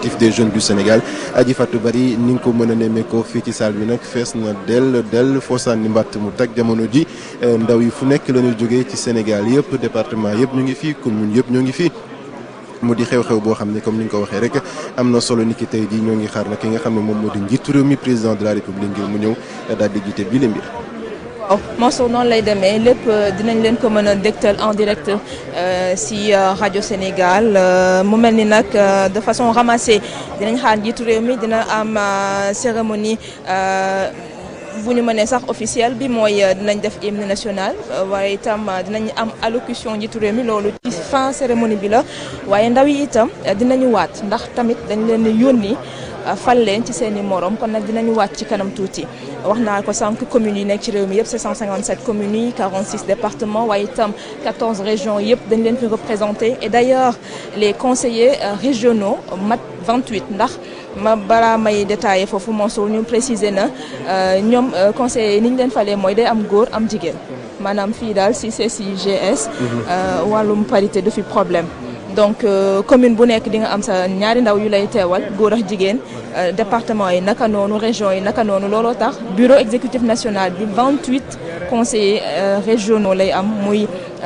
consultatif des jeunes du Sénégal Adji Fatou Bari ni nga ko mën a nemmeekoo fii ci salle bi nag fees na dell dell foo sànni mbàtt mu tag jamono ji ndaw yi fu nekk la ñuy jógee ci Sénégal yëpp département yëpp ñu ngi fii commune yëpp ñoo ngi fii mu di xew-xew boo xam ne comme ni nga ko waxee rek am na solo ni ki tey jii ñoo ngi xaar nag ki nga xam ne moom moo di njiitu réew mi président de la république ngir mu ñëw daal di jiite bii la mbir. waaw Mansour noonu lay demee lépp dinañ leen ko mën a dégtal en direct si rajo Sénégal mu mel ni nag de façon ramassée dinañ xaar njiitu réew mi dina am cérémonie. bu ñu mënee sax officiel bi mooy dinañ def hymne national waaye itam dinañ am allocution njiitu réew mi loolu ci fin cérémonie bi la waaye ndaw yi itam dinañu waat ndax tamit dañ leen yónni fal leen ci seen i morom kon nag dinañu waat ci kanam tuuti wax naa ko sànq communes yi nekk ci réew mi yëpp 757 communes yi 46 départements waaye itam 14 régions yëpp dañ leen fi représenté et d'ailleurs les conseillers régionaux mat 28 ndax ma balaa may détaillé foofu Mansour ñu préciser na ñoom conseillers ni ñu leen falee mooy day am góor am jigéen maanaam fii daal si CCGS wàllum parité du fi problème donc commune bu nekk di nga am sa ñaari ndaw yu lay teewal góor ak jigéen département yi naka noonu région yi naka noonu looloo tax bureau exécutif national bi 28 conseillers régionaux lay am muy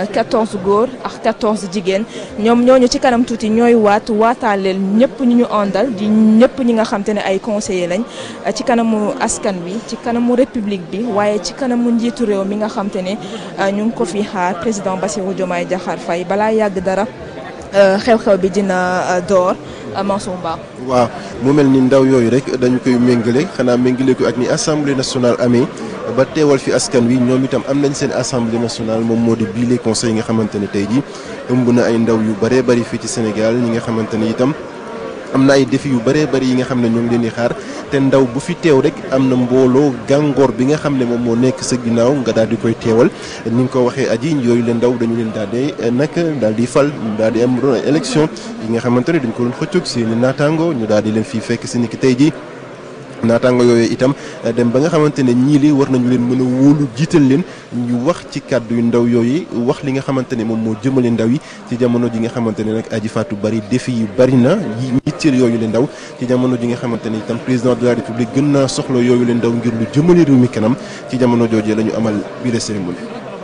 14 góor ak 14 jigéen ñoom ñooñu ci kanam tuuti ñooy waat waataaleel ñëpp ñu ñu àndal di ñëpp ñi nga xam te ne ay conseillers lañ ci kanamu askan bi ci kanamu république bi waaye ci kanamu njiitu réew mi nga xam te ne ñu ngi ko fi xaar président Bassirou Diomaye Diakhar Faye balaa yàgg dara xew-xew bi dina door Mansour Ba. waaw mu mel ni ndaw yooyu rek dañu koy méngale xanaa méngale ko ak ni assemblée nationale amee ba teewal fi askan wi ñoom itam am nañ seen assemblée nationale moom moo di bii les conseils yi nga xamante ne tey jii ëmb na ay ndaw yu bëree bëri fii ci Sénégal ñi nga xamante ne itam. am na ay défi yu bëree bëri yi nga xam ne ñoo ngi leen di xaar te ndaw bu fi teew rek am na mbooloo gàngoor bi nga xam ne moom moo nekk sa ginnaaw nga daal di koy teewal ni nga ko waxee aji yooyu leen ndaw dañu leen daal di nag daal di fal daal di am doon élection yi nga xamante ne dañ ko doon xëccoog seen i naataango ñu daal di leen fii fekk si ni ki tey jii naataango yooyu itam dem ba nga xamante ne ñii li war nañu leen mën a wóolu jiital leen ñu wax ci kàddu yu ndaw yooyu wax li nga xamante ne moom moo jëmale ndaw yi ci jamono ji nga xamante ne nag Adji Fatou Bari défi yu bari na yi yitteel yooyu leen ndaw ci jamono ji nga xamante ne itam président de la république gën naa soxla yooyu leen ndaw ngir lu jëmale réew mi kanam ci jamono joojee la ñu amal bi la cérémonie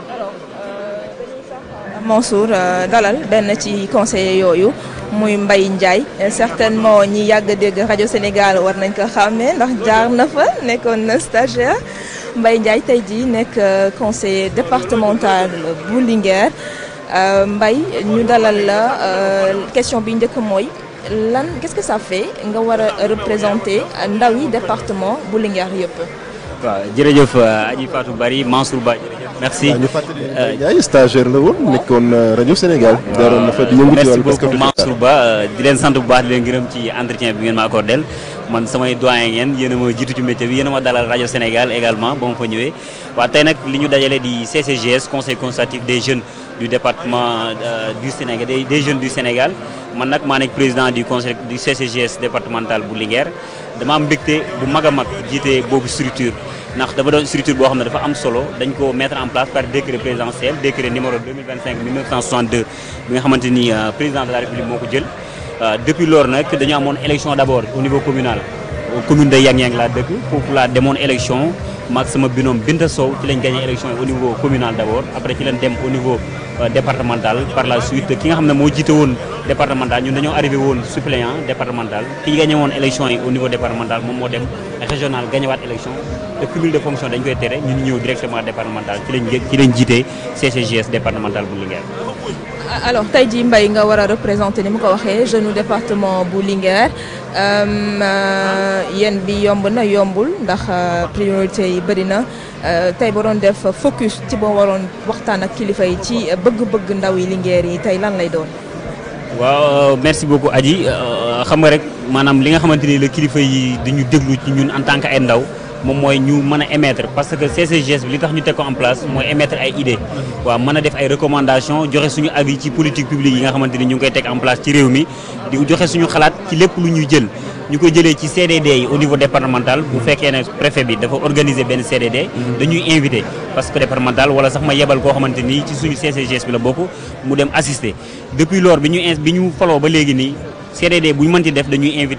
Mansour dalal benn ci conseiller yooyu muy Mbaye Ndiaye certainement ñi yàgg a dégg rajo Sénégal war nañ ko xàmmee ndax jaar na fa nekkoon na stagiaire Mbaye Ndiaye tey jii nekk conseiller départemental bu Linguère Mbaye ñu dalal la question bi njëkk mooy lan qu'est-ce que ça fait nga war a représenter ndaw yi département bu Linguère yëpp. waaw jërëjëf Adji Fatou Bari Mansour Ba merci waaw ñu fàttali Mbaye Ndiaye stagiaire la woon nekkoon rajo Sénégal. daaroon na fa di yëngu ci merci wàllu beaucoup basket Mansour Ba di leen sant bu baax di leen gërëm ci entretien bi ngeen ma accordé man samay doyen ngeen yéen a ma jiitu ci métier bi yéen a ma dalal rajo Sénégal également ba ma fa ñëwee waaw tey nag li ñu dajale di CCGS conseil consultatif des jeunes du département du Sénégal des des jeunes du Sénégal man nag maa nekk président du conseil du CCGS départemental bu Linguère dama am mbégte bu mag a mag jiite boobu structure ndax dafa doon structure boo xam ne dafa am solo dañ ko mettre en place par décret présidentiel décret numéro 2025 1962 bi nga xamante ni président de la république moo ko jël depuis loolu nag dañu amoon élection d'abord au niveau communal commune de Yang-Yang laa dëkk foofu laa demoon élection maag sama binôme Binta Sow ci lañ gagné élection yi au niveau communal d'abord après ci lañ dem au niveau départemental par la suite ki nga xam ne moo jiite woon départemental ñun dañoo arrivé woon suppléant départemental ki gagné woon élection yi au niveau départemental moom moo dem régional gagné waat élection te cumul de fonction dañ koy tere ñun ñëw directement départemental ci lañ ci lañ jiite CCGS départemental bu Linguère. alors tey jii Mbaye nga war a représenter ni mu ko waxee jeune département bu Linguère yéen bi yomb na yombul ndax priorité yi bëri na tey ba doon def focus ci boo waroon waxtaan ak kilifa yi ci bëgg-bëgg ndaw yi Linguère yi tey lan lay doon. waaw merci beaucoup Adji xam nga rek maanaam li nga xamante ni la kilifa yi dañu déglu ci ñun en tant que ay ndaw moom mooy ñu mën a émettre parce que CCGS bi li tax ñu teg ko en place mooy émettre ay idées waaw mën a def ay recommandations joxe suñu avis ci politique publique yi nga xamante ni ñu ngi koy teg en place ci réew mi di joxe suñu xalaat ci lépp lu ñuy jël ñu koy jëlee ci CDD yi au niveau départemental bu fekkee ne préfet bi dafa organiser benn CDD dañuy invité parce que départemental wala sax ma yebal koo xamante ni ci suñu CCGS bi la bokk mu dem assister depuis lors bi ñu in bi ñu faloo ba léegi nii CDD bu ñu mënti def dañuy invité